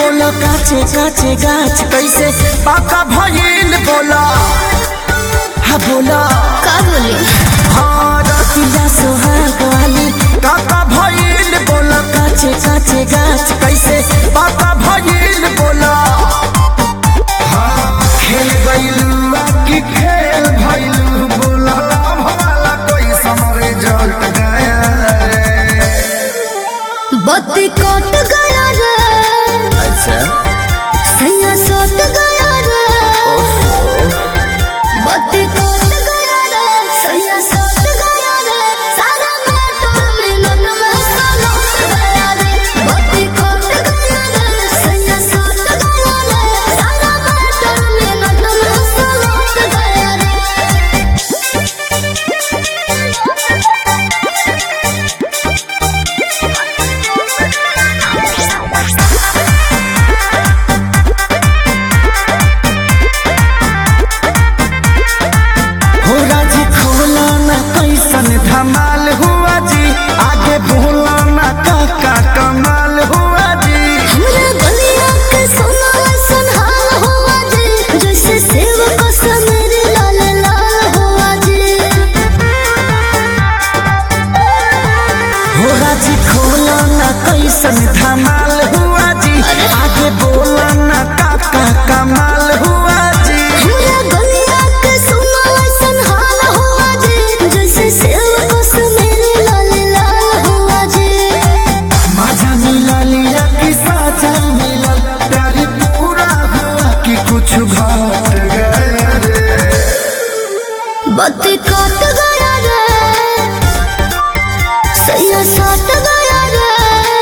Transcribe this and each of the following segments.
बोला काचे काचे गाछ कैसे पाका भइल बोला हा बोला का बोले हाँ रतिया सोहाग वाली काका भइल बोला काचे काचे गाछ कैसे पाका भइल बोला हाँ खेल गइलू की खेल भइलू बोला भवाला कोई समरे जल गया रे बत्ती कट गया रे अच्छा सैया सट गया रे बत्ती कट गया रे सैया सट गया रे सारा मोटर मिनट में सलट गया रे बत्ती कट गया रे सैया सट गया रे सारा मोटर मिनट में सलट गया रे हो राजी खोला ना कैसन धमाल हुआ जी आगे बोला ना काका कमाल हुआ जी हमरा गलिया के सोना संहार हुआ जी जैसे सेव को समेर लाल लाल हुआ जी हो राजी खोला ना कैसन धमाल हुआ जी आगे बोला ना काका कमाल हुआ जी हमरा गलिया के सोना संहार हुआ जी जैसे सेव को समेर लाल लाल हुआ जी मजा मिला लिया कि साजा मिला प्यारी पूरा हुआ कि कुछ घट गया रे बत्ती कट गया रे सैया सट गया रे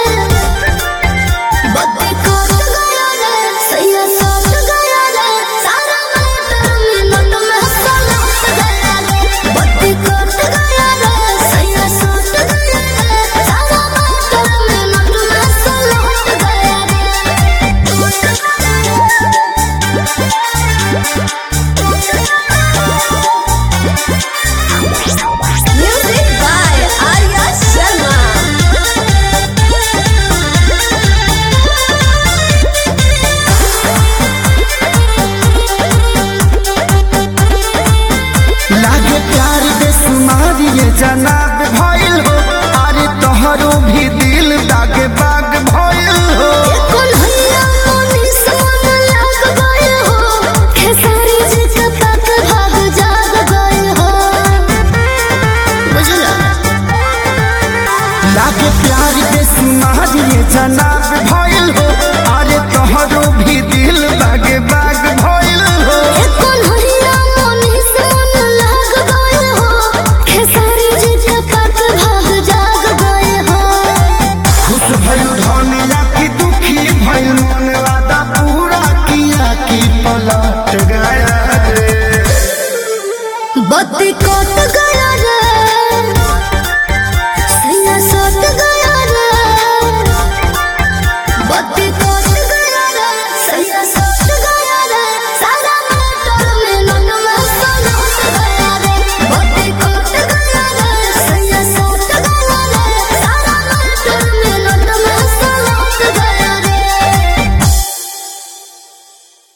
बत्ती कट गया रे सैया सट गया रे सारा मोटर मिनट में सलट गया रे बत्ती कट गया रे सैया सट गया रे सारा मोटर मिनट में सलट गया रे म्यूजिक बाय आर्या लागे प्यार बेसुमार ये जनाब भइल हो अरे तोहरो भी दिल दागे बाग भइल हो कौन हैया मोनी सोन लाग गए हो खेसारी जी के तक भाग जाग गए हो बुझला लागे प्यार बेसुमार ये जनाब भइल हो अरे तोहरो भी दिल दागे बाग भइल हो कौन हैया मोनी सोन लाग गए हो खेसारी जी के तक भाग जाग गए हो खुश भइल धनिया की दुखी भइल मन वादा पूरा किया की पलट गया रे बत्ती